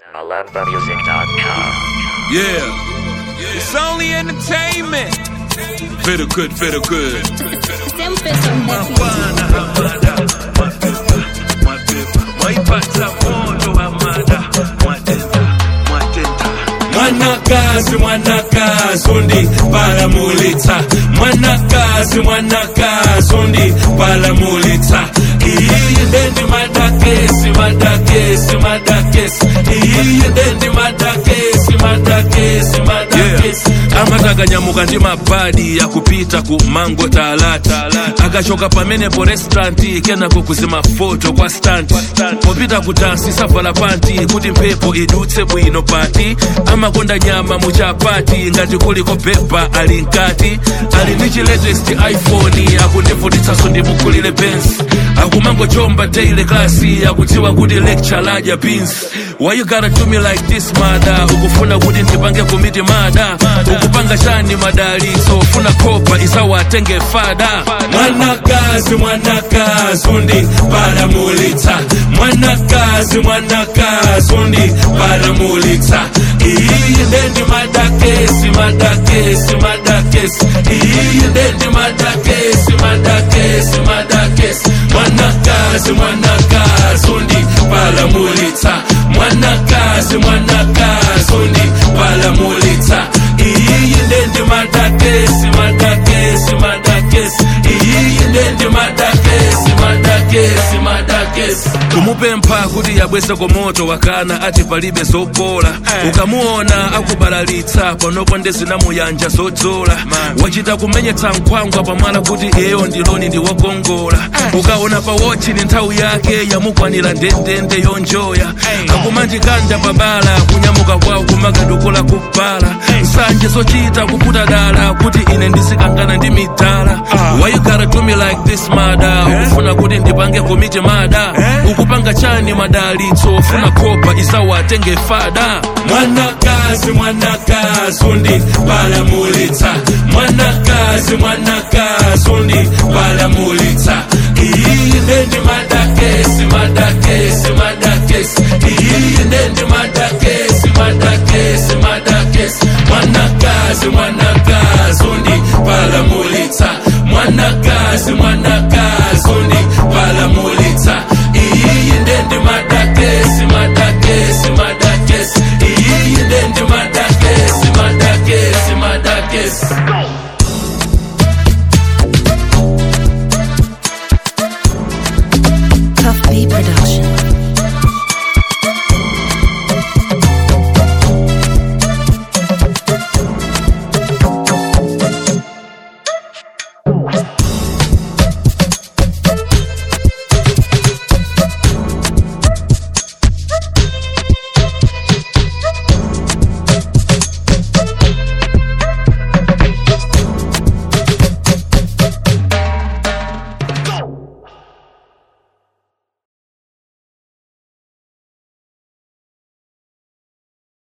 MalambaMusic.com. Yeah. It's only entertainment. Fiddle good, fiddle good. Siempre son de Mwanakazi, mwanakazi, undi palamulitsa. Mwanakazi, mwanakazi, undi palamulitsa. Iyi ndendi madakesi, madakesi, madakesi. Iyi ndendi madakesi, madakesi, madakesi. amatakanyamukka ndi mabadi akupita ku mango talata akachoka pamene po restauranti kenako kuzima foto kwa stanti popita kutansi savala panti kuti mphepo idutse bwino pati amakonda nyama muchapati ngati kuliko pepa ali mkati ali ndi chi latest iphone akundivutitsanso ndimukulire bensi akumangochomba daily klasi akudziwa kuti lecture ladya beans why you gotta do me like this mada ukufuna kuti ndipange komiti mada ukupanga chani madalitso ufuna kopa isawatenge fada mwanakazi mwanakazi undi palamulitsa mwanakazi mwanakazi undi palamulitsa iyi ndendi madakesi madakesi madakesi iyi ndendi madakesi madakesi madakesi mwanakazi mwanakazi undi palamulitsa mwanakazi mwanakazi undi palamulitsa iyi ndendi madakesi madakesi madakesi iyi ndendi madakesi madakesi madakesi kumupempha kuti yabwese komoto wakana ati palibe zopola ukamuona akubalalitsa panopo ndezinamuyanja zodzola wachita kumenyetsa nkhwangwa pamwala kuti eyo ndiloni ndi wokongola ukaona pa wochi ni nthawi yake yamukwanira ndendende yonjoya akumandikanda pabala kunyamuka kwawo kumakadukula kubala nsanje zochita kuputa dala kuti ine ndisikangana ndi midala why you gotta do me like this mada ukufuna kuti ndipange komiti mada ukupanga chani madalitso ufuna kopa isawatenge fada mwanakazi mwanakazi undi palamulitsa mwanakazi mwanakazi undi palamulitsa iyi ndendi madakesi madakesi madakesi iyi ndendi madakesi madakesi madakesi mwanakazi mwanakazi undi palamulitsa mwanakazi mwana